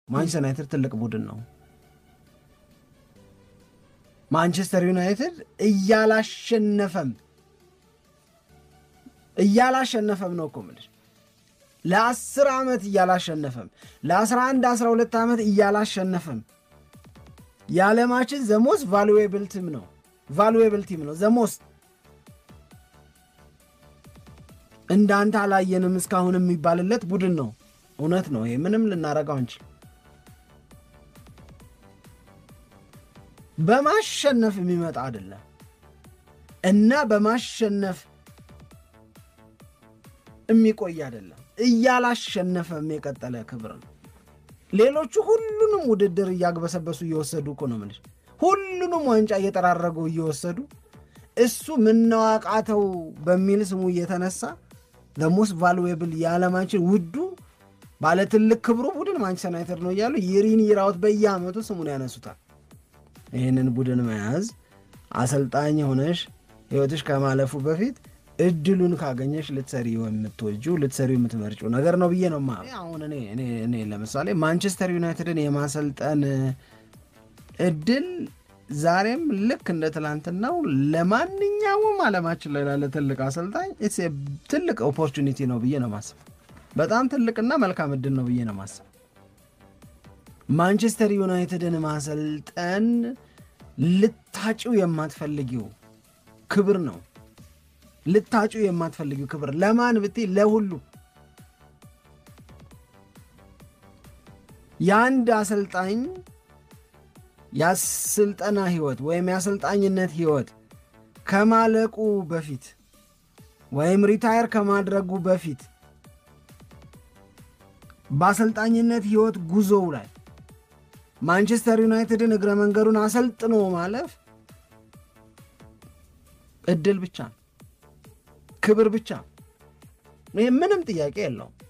ማንቸስተር ዩናይትድ ትልቅ ቡድን ነው። ማንቸስተር ዩናይትድ እያላሸነፈም እያላሸነፈም ነው እኮ የምልሽ ለአስር ዓመት እያላሸነፈም ለአስራ አንድ አስራ ሁለት ዓመት እያላሸነፈም የዓለማችን ዘሞስት ቫሉዌብል ቲም ነው ቫሉዌብል ቲም ነው ዘሞስት እንዳንተ አላየንም እስካሁን የሚባልለት ቡድን ነው። እውነት ነው። ይሄ ምንም ልናረገው አንችል። በማሸነፍ የሚመጣ አይደለም እና በማሸነፍ የሚቆይ አይደለም። እያላሸነፈም የቀጠለ ክብር ነው። ሌሎቹ ሁሉንም ውድድር እያግበሰበሱ እየወሰዱ እኮ ነው የምልሽ። ሁሉንም ዋንጫ እየጠራረጉ እየወሰዱ እሱ ምነዋቃተው በሚል ስሙ እየተነሳ ሞስት ቫሉዌብል የዓለማችን ውዱ ባለ ትልቅ ክብሩ ቡድን ማንቸስተር ዩናይትድ ነው እያሉ ይሪን ይራውት በየዓመቱ ስሙን ያነሱታል። ይህንን ቡድን መያዝ አሰልጣኝ ሆነሽ ሕይወትሽ ከማለፉ በፊት እድሉን ካገኘሽ ልትሰሪ የምትወጂው ልትሰሪ የምትመርጪው ነገር ነው ብዬ ነው ማ አሁን እኔ ለምሳሌ ማንቸስተር ዩናይትድን የማሰልጠን እድል ዛሬም ልክ እንደ ትላንትናው ለማንኛውም ዓለማችን ላይ ላለ ትልቅ አሰልጣኝ ትልቅ ኦፖርቹኒቲ ነው ብዬ ነው ማስብ። በጣም ትልቅና መልካም እድል ነው ብዬ ነው ማስብ። ማንቸስተር ዩናይትድን ማሰልጠን ልታጭው የማትፈልጊው ክብር ነው። ልታጭው የማትፈልጊው ክብር ለማን ብትይ፣ ለሁሉ የአንድ አሰልጣኝ የስልጠና ህይወት ወይም የአሰልጣኝነት ህይወት ከማለቁ በፊት ወይም ሪታየር ከማድረጉ በፊት በአሰልጣኝነት ህይወት ጉዞው ላይ ማንቸስተር ዩናይትድን እግረ መንገዱን አሰልጥኖ ማለፍ እድል ብቻ ክብር ብቻ። ይህ ምንም ጥያቄ የለውም።